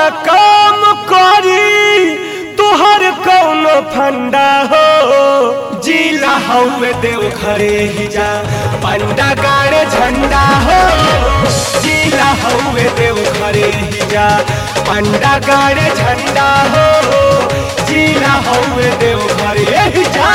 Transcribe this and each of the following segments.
काम करी तुहर कौनो फंडा हो जिला हउए देव घरे ही जा पंडा गाड़े झंडा हो जिला हउए देव घरे ही जा पंडा गाड़े झंडा हो जिला हउए देव घरे ही जा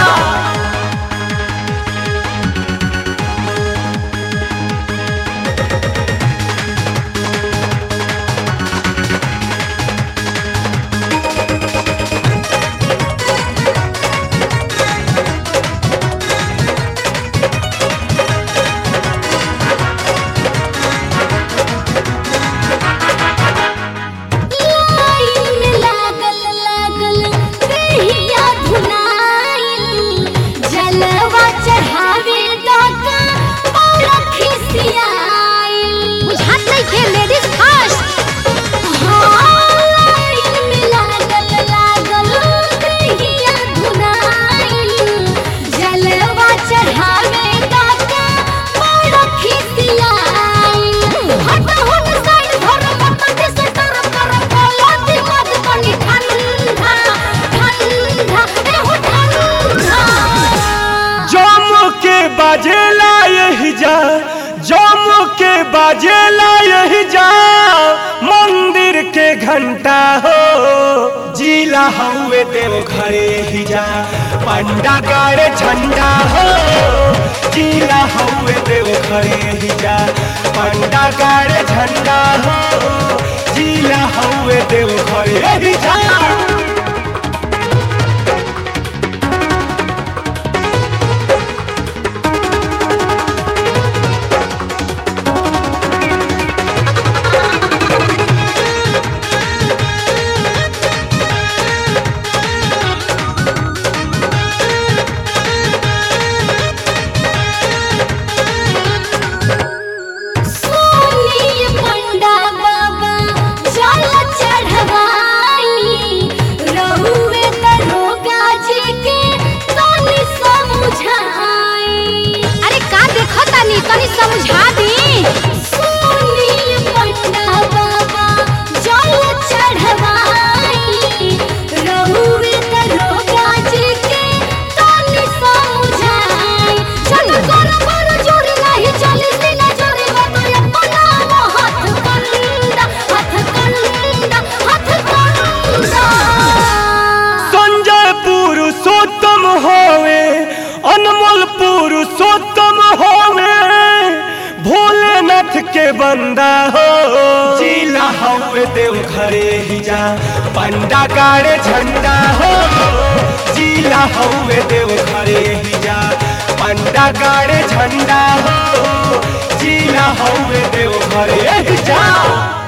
लाइन में लागल लागल कहिया धुनाइल जलवा चढ़ावे दाका बड़ा खिसियाइल बुझात नहीं के लेडीज फर्स्ट लाइन में लागल लागल कहिया धुनाइल जलवा चढ़ावे दाका बड़ा खिसियाइल हट हट साइड धर पत्ता से तर कर बोला दिमाग बनी ठंडा ठंडा ए हो ठंडा जम के बाजेला यही जा जम के बाजेला यही जा मंदिर के घंटा हो जिला हउए देव घरे ही जा पंडा गाड़े झंडा हो जिला हउए देव घरे ही जा पंडा गाड़े झंडा हो जिला हउए देव घरे ही जा सोनी पंडा बाबा जल चढ़वाई रहुए दरोगा जी के तनी समझाई अरे का देखो तनी तनी समझा दी सोनी पंडा बाबा जल चढ़वाई रहुए दरोगा जी के तनी समझाई चल कर पर जोर नहीं चली सीना जोरे बात अपना हाथ कंदा हाथ कंदा हाथ कंदा संजय पुरुषोत्तम होवे अनमोल पुरुषोत्तम होवे भोलेनाथ के बंदा हो जिला हवे देव घरे ही जा पंडा गाड़े झंडा हो जिला हवे देव घरे ही जा पंडा गाड़े झंडा हो जिला हवे देव घरे ही जा